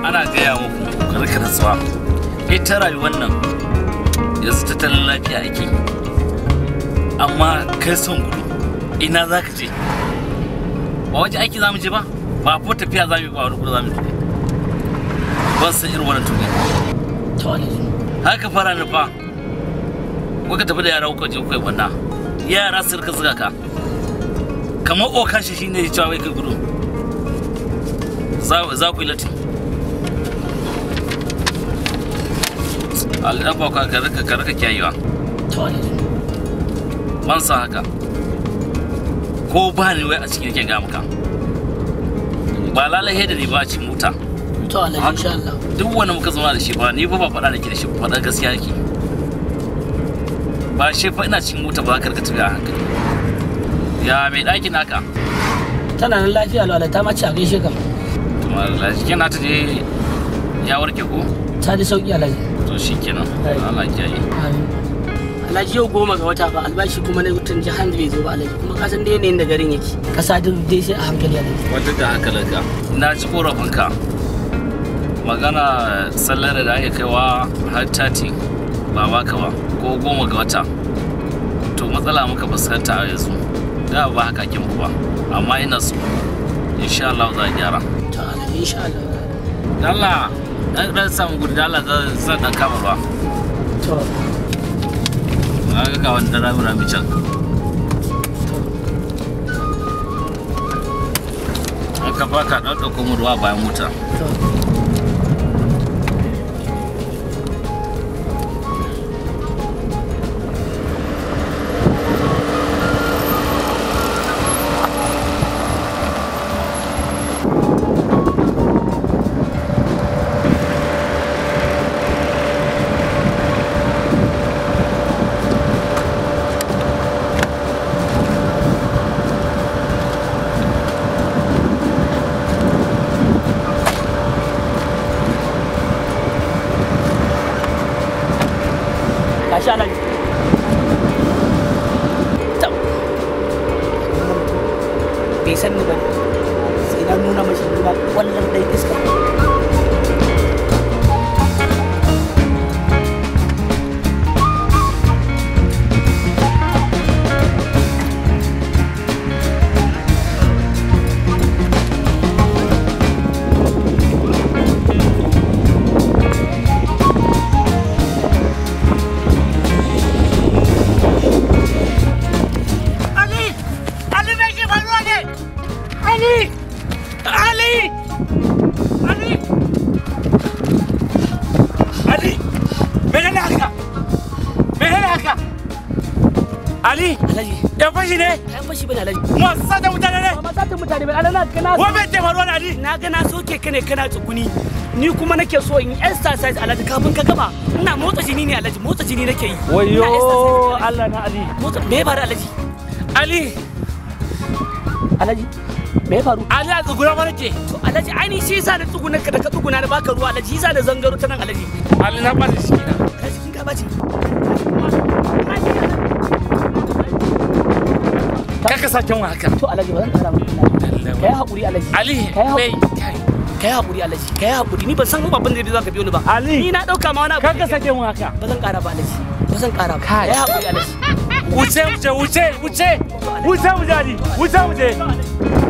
ana gaya muku rika nasuwa ita rayuwar nan yanzu tattalin lafiya ake amma kai son gudu ina za ka je ba waje aiki za mu je ba ba ko tafiya za mu yi ba wani gudu za mu je ban san irin wannan tuki to alaji haka fara ni fa kuka tafi da yara kuka je kuka yi wannan yara su rika zuga ka kamar okashi shine ya cewa wai kai gudu za za ku yi latin alɗafa ka ka rika ka rika kiyayewa to alaji ban sa haka ko ba ni wai a cikin yake ga maka ba lalai da ni ba ci mota to alaji insha Allah duk wanda muka zauna da shi ba ni ba ba faɗa da ke da shi ba faɗa gaskiya yake ba shi fa ina cikin mota ba ka rika tafiya a hankali ya mai ɗakin naka tana nan lafiya lau ta ma ci a gaishe ka kuma jikin nata je ya warke ko ta ji sauki alaji to shi kenan Allah ya kiyaye Amin. Alhaji yau goma ga wata ba albashi kuma na wutan jihar da bai zo ba alhaji kuma ka san da yanayin da garin yake kasa duk dai sai a hankali alhaji wata da hankalinka na ji korafinka magana sallar da ake kaiwa har tati ba baka ba ko goma ga wata to matsala muka fuskanta a yanzu da ba haka kin ba amma ina so insha Allah za a gyara to alhaji insha Allah Allah dan dan samu gudu da Allah zan- zan dan kama ruwa to na ga ga wanda rami rami can an ka baka dan dauko mu ruwa bayan mota to gashi alhaji Tab. bai san ni ba ne sai na nuna mashi nuna wallan dai iska Ali! Ali me ke faruwa ne? Ali! Ali! Ali! Ali! Mene ne haka? Mene ne haka? Ali! alhaji Ya fashi ne? kayan fashi bane alhaji Masu sata mutane ne? ba ma satin mutane ba alhaji na kana Wa bai ke faruwa ne Ali? na ga na soke ka ne kana tsuguni ni kuma nake so in exercise alhaji kafin ka gama ina motsa jini ne alhaji motsa jini nake yi Wayo Ina exercise, Allah na Ali. motsa me ya faru alhaji Ali! alhaji me ya faru Ali a tsugura mana ke. to alhaji ai ni shi yasa na tsuguna ka da ka tsuguna na baka ruwa alhaji yasa na zangaro ta nan alhaji Ali na ɓata shi na. kai cikin ka bace Kaka sake wa haka. to alhaji ba zan kara maka kai hakuri alhaji Ali! Kai hau- Bai! kai hakuri alhaji kai hakuri ni ban san babban da zai ka biyo ni ba Ali! ni na dauka ma wani abu Kaka sake wa haka. ba zan kara ba alhaji ba zan kara ba kai hakuri alhaji Wuce wuce wuce wuce! Wuce wuce Ali! Wuce wuce!